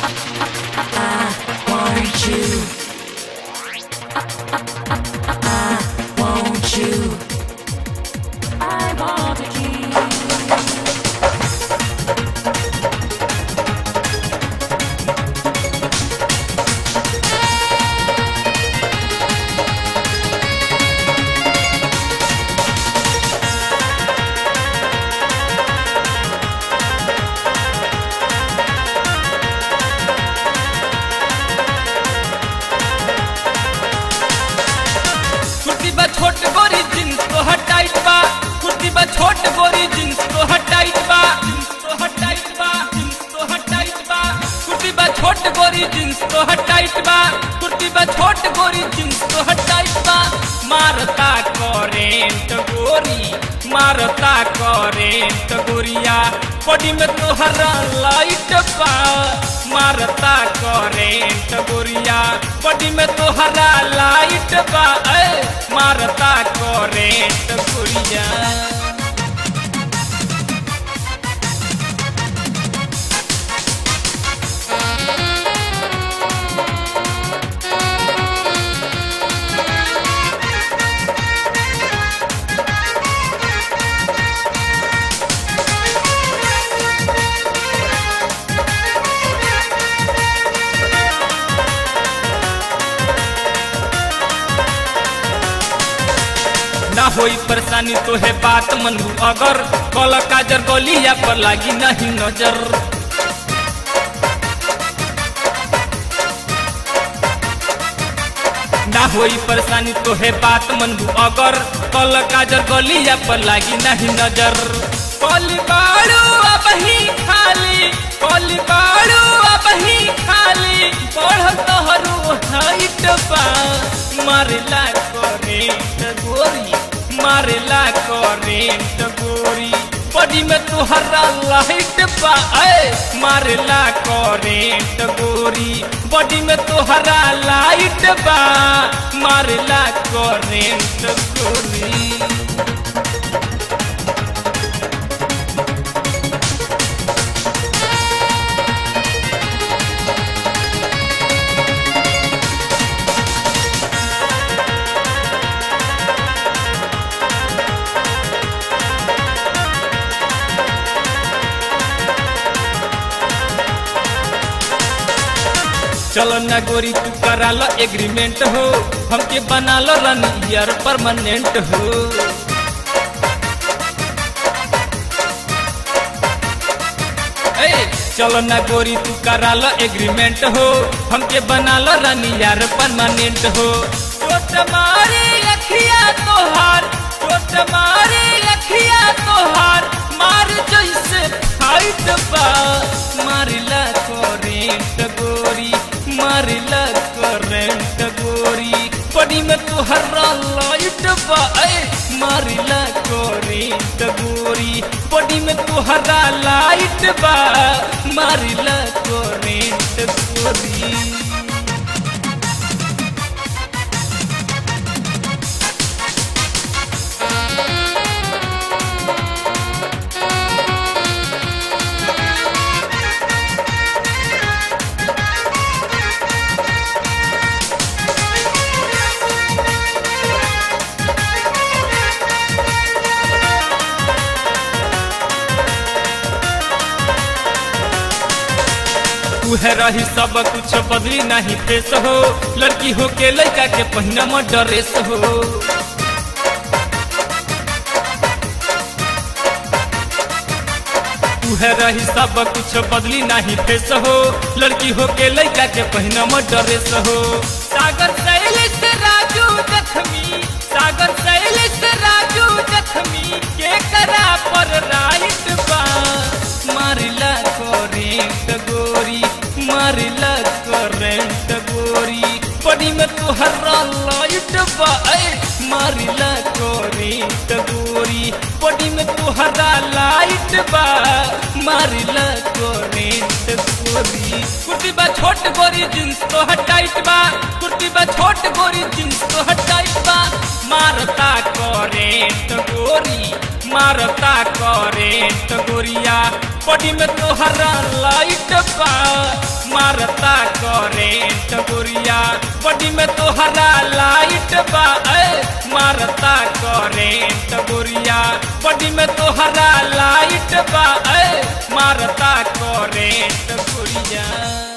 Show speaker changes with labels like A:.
A: want you. I want you. I want to keep.
B: कुर्ती बा छोट गोरी जींस तो हटाइट बा कुर्ती बा छोट गोरी जींस तो हटाइट बा जींस तो हटाइट बा जींस तो हटाइट बा कुर्ती बा छोट गोरी जींस तो हटाइट बा कुर्ती बा छोट गोरी जींस तो हटाइट बा मारता करेंट गोरी मारता करेंट गोरिया बॉडी में तोहरा लाइट बा मारता करेंट गोरिया बॉडी में तोहरा लाइट बा ए, मारता करेंट गोरिया ना होई परेशानी तो है बात मनू अगर कल काजर गलिया पर लागी नहीं नजर ना होई परेशानी तो है बात मनू अगर कल काजर गलिया पर लागी नहीं नजर कली बाड़ू अब ही खाली कली बाड़ू अब ही खाली बढ़ तोहरू हाइट बा मारला करेंट गोरी मारला करेंट गोरी बॉडी में तुहरा लाइट बा ए मारला करेंट गोरी बॉडी में तुहरा लाइट बा मारला करेंट गोरी चलो ना गोरी तू करा लो एग्रीमेंट हो हमके बना लो रन ईयर परमानेंट हो ए, चलो ना गोरी तू करा लो एग्रीमेंट हो हमके बना लो रन ईयर परमानेंट हो चोट मारी अखिया तोहार चोट मारी अखिया तोहार मार जैसे फाइट बा मारिला करेंट गोरी मारिला करेंट गोरी बड़ी में तुहरा लाइट बा ए मारिला करेंट गोरी बड़ी में तुहरा लाइट बा मारिला करेंट गोरी उहे रही सब कुछ बदली नहीं फेस हो लड़की हो के लड़का के पहिना में ड्रेस हो उहे रही सब कुछ बदली नहीं फेस हो लड़की हो के लड़का के पहिना में ड्रेस हो सागर शैलेश राजू जखमी सागर शैलेश राजू जखमी के करा पर राइट बा मारिला करेंट गोरी मारिला करेंट गोरी बड़ी में तुहरा लाइट बा ए मारिला करेंट गोरी बड़ी में तुहरा लाइट बा मारिला करेंट गोरी कुर्ती बा छोट गोरी जींस तो हटाइट बा कुर्ती बा छोट गोरी जींस तो हटाइट बा मारता करेंट गोरी मारता करेंट गोरिया बॉडी में तोहरा लाइट बा मारता करेंट गोरिया बॉडी में तोहरा लाइट बा ए, मारता करेंट गोरिया बॉडी में तोहरा लाइट बा ए, मारता करेंट गोरिया